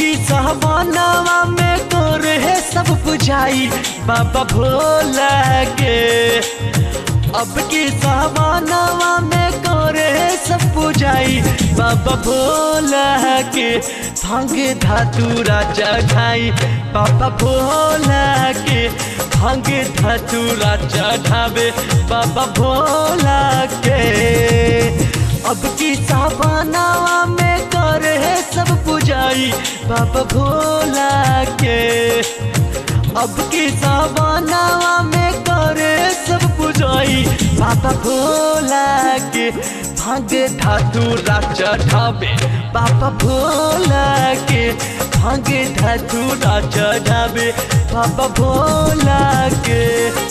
की सहबानवा में तोर है सब बुझाई बाबा भोला के अब की सहबानवा में तोरे है सब बुझाई बाबा भोला के भांग धातुरा चढ़ाई बाबा भोला के भांग धतूरा चढ़ावे बाबा भोला के अब की सावनावा में करे सब पुजाई बाबा भोला के अब की सावनावा में करे सब पुजाई बाबा भोला के भांग धतूरा चढ़ावे बाबा भोला के भांग धतूरा चढ़ावे बाबा भोला के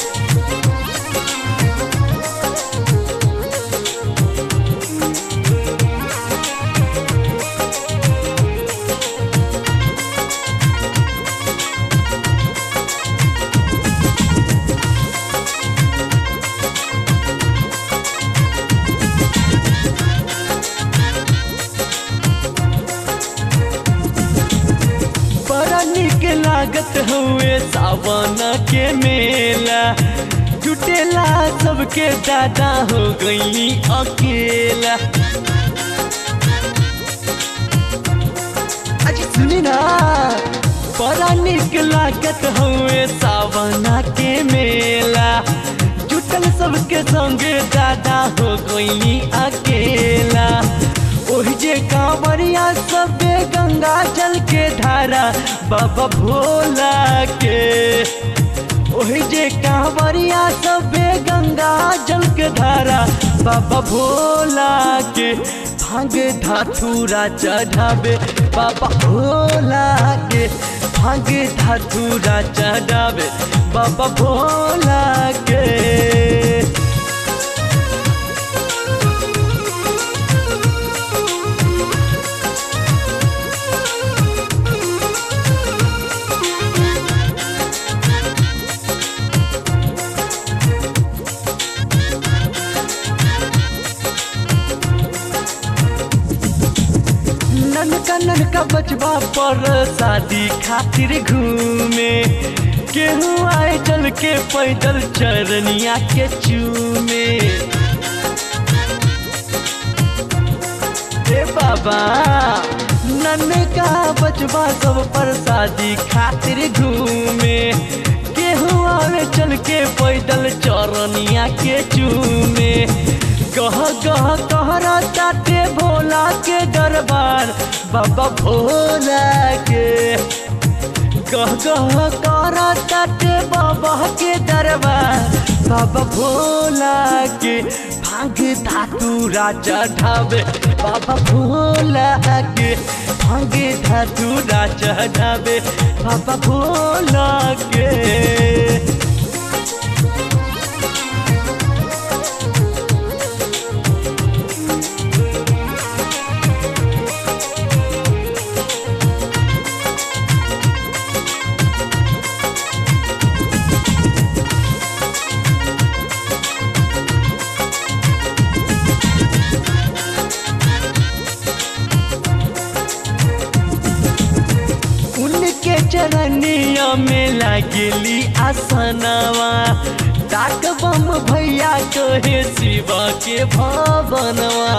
बड़ा निक लागत हुए सावन के मेला जुटेला सबके दादा हो गई अकेला अजी सुनी ना बड़ा निक लागत हुए सावन के मेला जुटल सबके संगे दादा हो गई अकेला ओहि जे कांवरिया सबे गंगा जल के धारा बाबा भोला के ओहि जे कांवरिया सबे गंगा जल के धारा बाबा भोला के भांग धातुरा चढ़ावे बाबा भोला के भांग धातुरा चढ़ावे बाबा भोला के ननका ननका बचवा पर शादी खातिर घूमे केहू आए चल के पैदल चरनिया के चूमे ए बाबा ननका बचवा सब पर शादी खातिर घूमे केहू आवे चल के पैदल चरनिया के चूमे गह गह कहरा ताटे भोला के दरबार बाबा भोला के गह गह कहरा ताटे बाबा के दरबार बाबा भोला के भांग धातुरा चढ़ावे बाबा भोला के भांग धातुरा चढ़ावे बाबा भोला के उनके चरनिया में लागली आसनवा डाक बम भैया कहे शिवा के भवनवा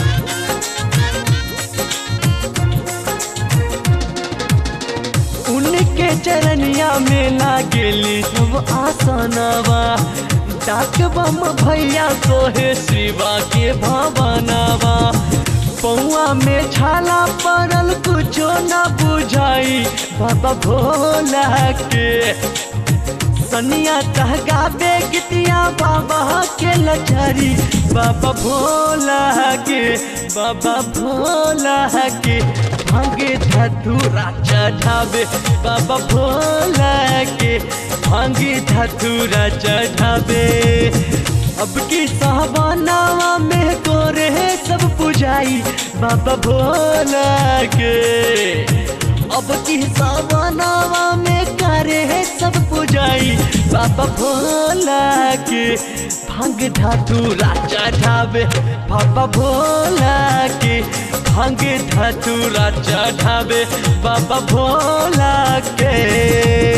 उनके चरनिया में लागली सब आसनवा डाक बम भैया कहे शिवा के भवनवा पौआ में छाला पड़ल कुछो न बुझाई बाबा भोला के सनिया कहगावे गीतिया बाबा के लचारी बाबा भोला के बाबा भोला के भांगे धतूरा चढ़ावे बाबा भोला के भांगे धतूरा चढ़ावे अब की साहबानावा में कोरे सब पुजाई बाबा भोला के अब की सावनावा में करे सब पुजाई बाबा भोला के भांग धातु राजा ढाबे बाबा भोला के भांगे धतूरा चढ़ावे बाबा भोला के